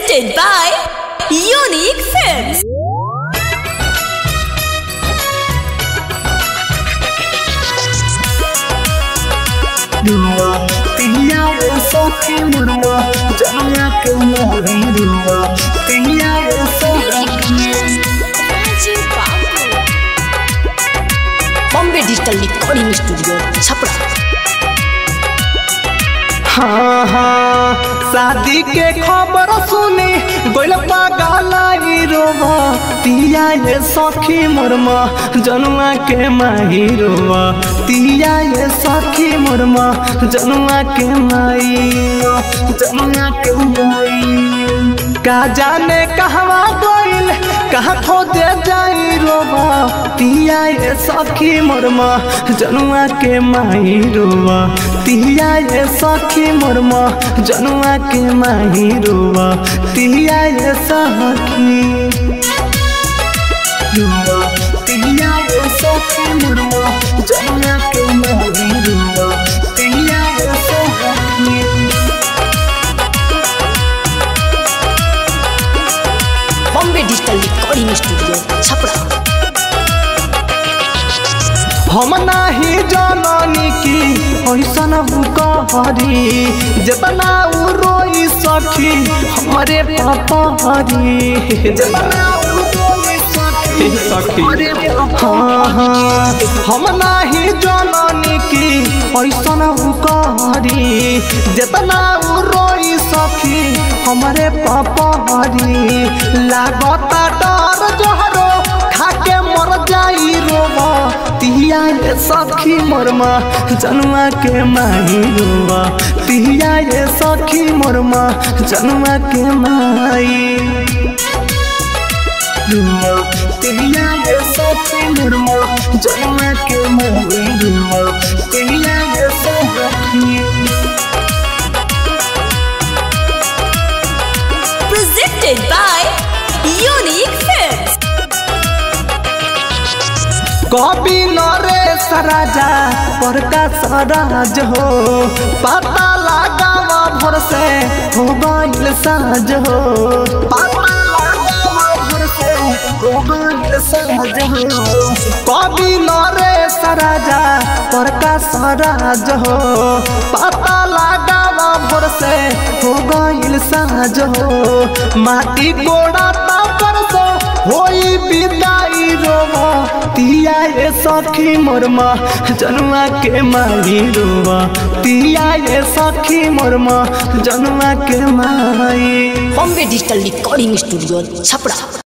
Presented by Unique Films. Dua Tia Soki Murwa Jaya ke Mori Dua Tia Soki Bombay digital recording studio Chhapra हाँ हाँ शादी के खबर सुनी गोल पागलाई रोवा तिया ये सखी मोरमा जनुआ के माही रोवा तिया ये सखी मोरमा जनुआ के माई जनुआ के माई का जाने कहवा गोइल कहा खो दे जाई रोवा तिया ये सखी मोरमा जनुआ के माही रोवा तिया ये सखी मोरमा जनुआ के माही रोवा तिया ये सखी रोवा तिया ये सखी मोरमा जनुआ के माही रोवा तिया ये सखी Bombay digital recording studio Chhapra हम नाही जननी की ऐसन कहरी जतना उ रोई सखी हमरे पपहरी जतना उ रोई सखी सखी हाँ हाँ हम नाही जननी की ऐसन कहरी जतना उ रोई सखी हमरे पपहरी लागता डर जहरो खाके मर जाई रोवा तिया ये सखी मोरमा जनुआ के माई रोवा तिया ये सखी मोरमा जनुआ के माई रोवा तिया ये सखी मोरमा जनुआ के माई रोवा तिया ये सखी Presented by Unique Films. कवि नरेश राजा बड़का सराज हो पता लगावा भोर से हो गइल साज हो पता लगावा भोर से हो गइल साज हो कवि नरेश राजा बड़का सराज हो पता लगावा भोर से हो गइल साज हो माटी कोड़ा तापर से होई विदाई रोवा तिया ये सखी मोरमा जनुआ के माई रोवा तिया ये सखी मोरमा जनुआ के माई Bombay digital recording studio Chhapra